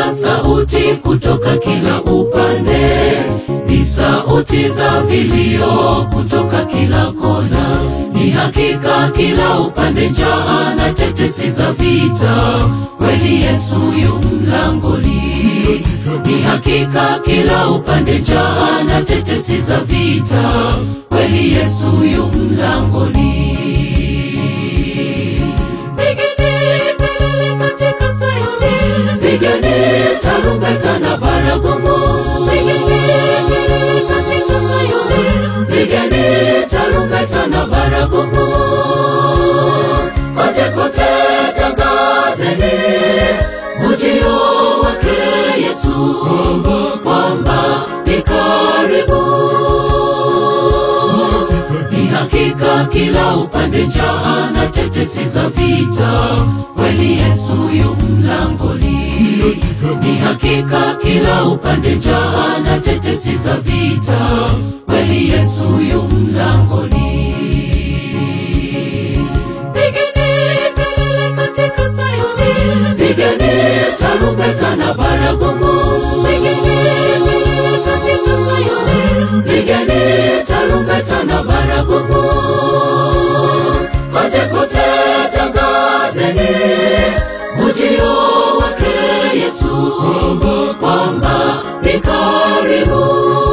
Tunasikia sauti kutoka kila upande, ni sauti za vilio kutoka kila kona. Ni hakika kila upande njaa na tetesi za vita, kweli Yesu yu mlangoni. Ni hakika kila upande njaa na tetesi za vita, kweli Yesu yu mlangoni. Pigeni kelele katika Sayuni, pigeni tarumbeta na baragumu. Pigeni kelele katika Sayuni, pigeni tarumbeta na baragumu. Kote kote tangazeni ujio wake Yesu, kwamba ni karibu. Ni hakika kila upande njaa na tetesi za vita, kweli Yesu yu mlangoni. Ni hakika kila upande njaa na tetesi za vita, kweli Yesu yu mlangoni. Pigeni kelele katika Sayuni, pigeni tarumbeta na baragumu. Pigeni kelele katika Sayuni, pigeni tarumbeta na baragumu. Kote kote tangazeni ujio wake Yesu, kwamba ni karibu.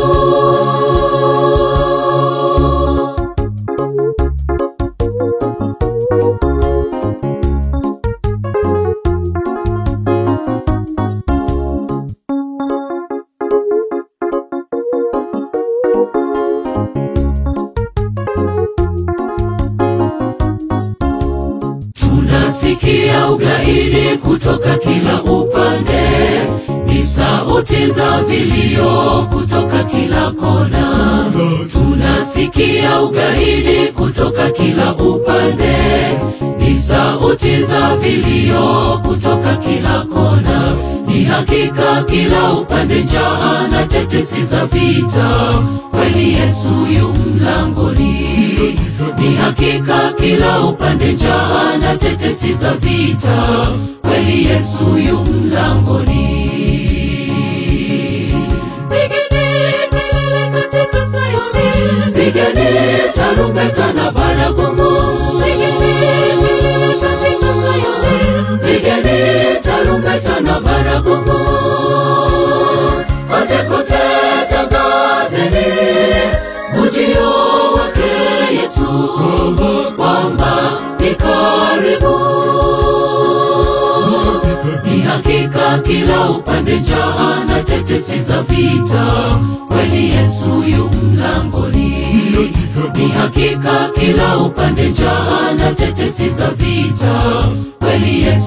Tunasikia ugaidi kutoka kila upande, ni sauti za vilio kutoka kila kona. Tunasikia ugaidi kutoka kila upande, ni sauti za vilio kutoka kila kona. Ni hakika kila upande njaa na tetesi za vita, kweli Yesu yu mlangoni. Ni hakika kila upande njaa na tetesi za vita, kweli Yesu yu mlangoni. Pigeni kelele katika Sayuni, pigeni tarumbeta na baragumu. Pigeni kelele katika Sayuni, pigeni tarumbeta na baragumu. Kote kote tangazeni ujio wake Yesu, kwamba ni karibu. Ni hakika kila upande njaa na tetesi za vita, kweli Yesu yu mlangoni. Ni hakika kila upande njaa na tetesi za vita, kweli Yesu